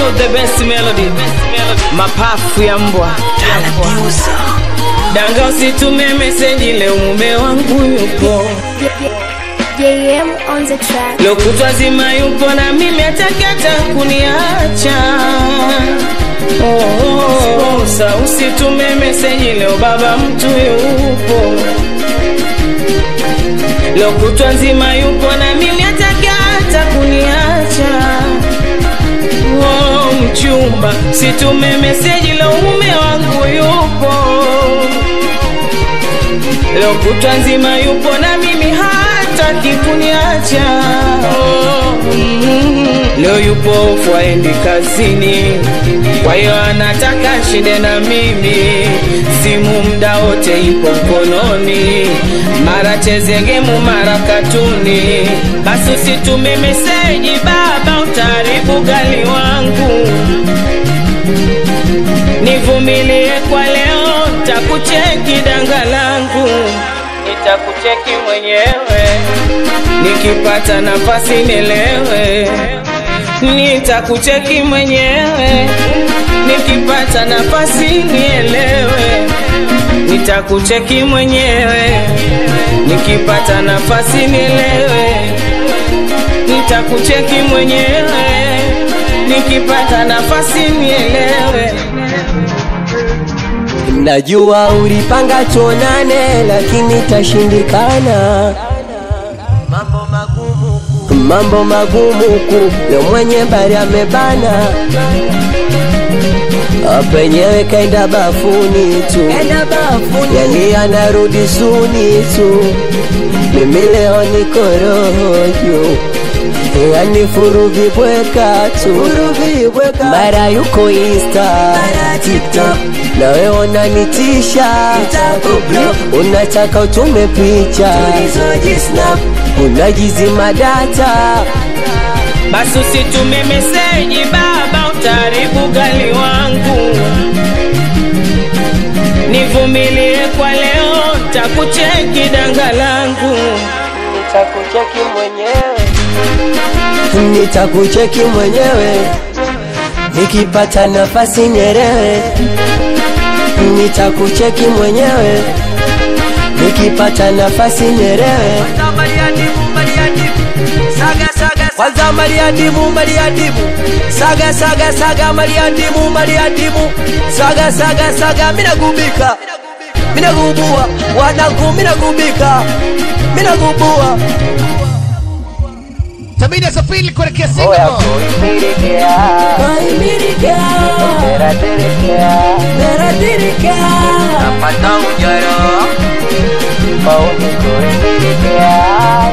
to the best melody mapafu ya mbwa danga usitume meseji leo mume wangu yupo JM on the track. lokutwa zima yupo na mimi atakata kuniacha oh, oh, oh, sa usitume meseji leo baba mtu yupo lokutwa nzima yupo na mimi atakata kuniacha oh, mchumba situme meseji leo mume wangu yupo leo kutwa nzima yupo na mimi hataki kuniacha oh, mm, leo yupo ofu aendi kazini kwa hiyo anataka shinde na mimi simu mda wote ipo mkononi mara cheze gemu mara katuni basi usitume meseji baba utaharibu gali wangu nivumilie kwa leo takucheki danga langu nitakucheki mwenyewe nikipata nafasi nielewe nitakucheki mwenyewe nikipata nafasi nielewe nitakucheki mwenyewe nikipata nafasi nielewe nitakucheki mwenyewe nikipata nafasi nielewe Najua ulipanga tuonane, lakini tashindikana. Mambo magumu ku leo mwenye bari amebana, penyewe kaenda bafuni tu, yani anarudi suni tu. Mimi leo niko roho juu yani furuvi bweka tu mara yuko insta tiktok nawe unanitisha unataka utume picha unajizima data basi usitume meseji baba utaharibu gali wangu nivumilie kwa leo takucheki danga langu nitakucheki mwenyewe nitakucheki mwenyewe nikipata nafasi nyerewe nitakucheki mwenyewe nikipata nafasi nyerewe kwanza mariadimu mariadimu saga saga saga mariadimu mariadimu saga saga saga minagubika minagubua wanangu minagubika minagubua Tabidi asafiri kuelekea Oya Singapore. kuimirikea kuimirikea Meradirikea Napata ujoro Pauni kuimirikea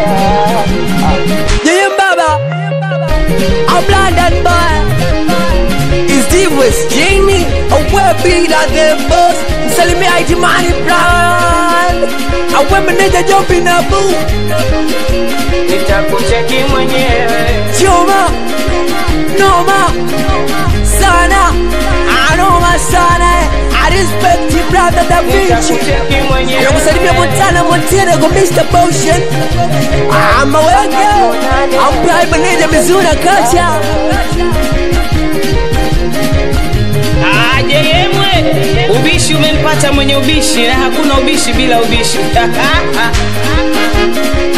Yeye baba I'm London boy Is the West Jamie I wear bigger than boss Msalimia itimani brand I wear meneja job in a booth nitakucheki mwenyewe Chuma Noma Sana Anoma sana I respect you brother Da Vinci nitakucheki mwenyewe Nakusalimia Montana Montana Go Mr. Potion I'm a wake I'm Prime Manager Mizuna Kacha aje yemwe ubishi umempata mwenye ubishi na hakuna ubishi bila ubishi